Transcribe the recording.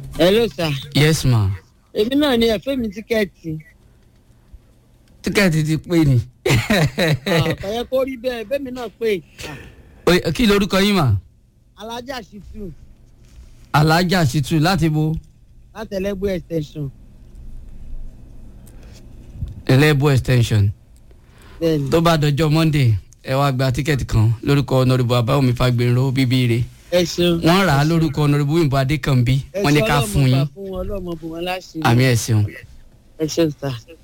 hello sir yes ma èmi náà ni ẹ̀fẹ́ mi tíkẹ́ẹ̀tì tíkẹ́ẹ̀tì ti pé ni àkọyẹ kó rí bẹ́ẹ̀ bẹ́ẹ̀mi náà pé Oye, kí lorúkọ yín mà alájà ṣìtú alájà ṣìtú láti bo látẹlẹgbẹ extension ẹlẹ́bù extension bẹ́ẹ̀ni tó bá dọjọ́ monday ẹ wá gba tíkẹ́ẹ̀tì kan lórúkọ ọ̀nàrẹ́bù abáwọ̀mí fagbèrò bíbíire ẹ ṣeun wọ́n rà á lórúkọ ọ̀nàrẹ́bù òyìnbó adékànbí ẹ wọ́n ní ṣe ká ọlọ́mọ fún gbà yín fún wọn ọlọ́mọ bò wọn láṣìírí àmì ẹ̀ ṣeun. ẹ ṣeun sir.